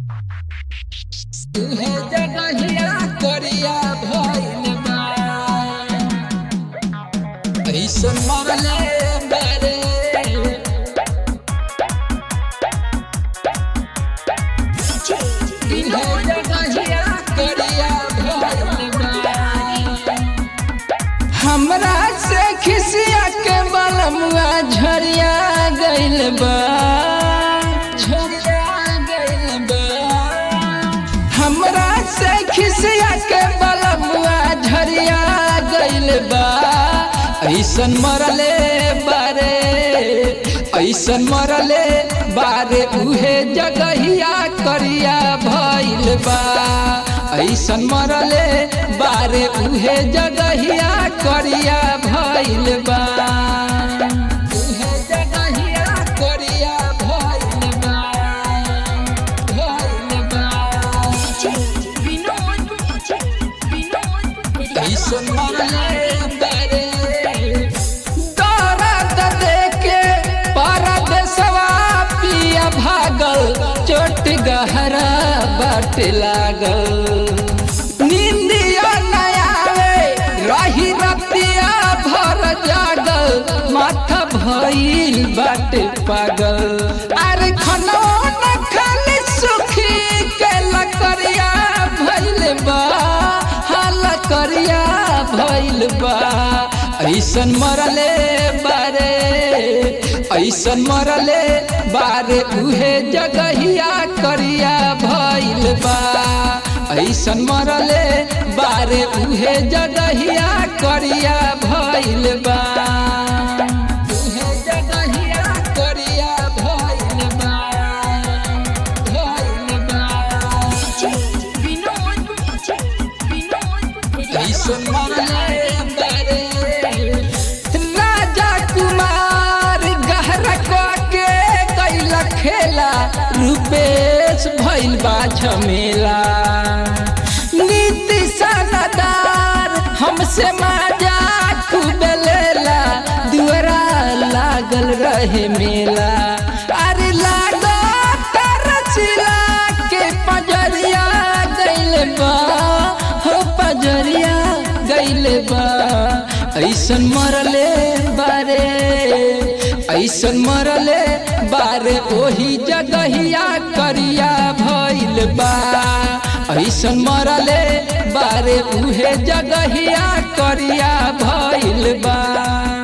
तुहे जगहिया करिया भइल बा ऐसन मरले बारे तुहे जगहिया करिया भइल बा हमरा से खिसिया के बलमुआ झरिया गइल बा झरिया गइल बा हमरा से खिसिया के बलमुआ झरिया गइल बा ऐसन मरले बारे ऐसन मरले बारे उहे जगहिया करिया भइल बा ऐसन मरले बारे उहे जगहिया करिया भइल बा उहे जगहिया करिया भइल बा भइल बा कैसन मरले बारे दर्द देके परदेसवा पिया भागल चोट गहरा बाट लागल निंदिया नयावे रही रतिया भर जागल माथा भइल बाट पागल अरे खनो न खाली सुखी के लकरिया भइल बा हाल करिया भइल बा ऐसन मरले बारे ऐसन मरले बारे उहे जगहिया करिया भइल बा ऐसन मरले बारे उहे जगहिया करिया भइल बा उहे जगहिया करिया भइल बा भइल बा ऐसन मरले बारे राजा कुमार गहरा के कैल खेला रूपेश भइल बा झमेला नीति सनदार हमसे माजा खूब लेला दुअरा लागल रहे मेला अरे लागो तरसिला के पजरिया गइल बा हो पजरिया गइल बा ऐसन मरले बारे ऐसन मरले बारे ओही जगहिया करिया भइल बा ऐसन मरले बारे उहे जगहिया करिया भइल बा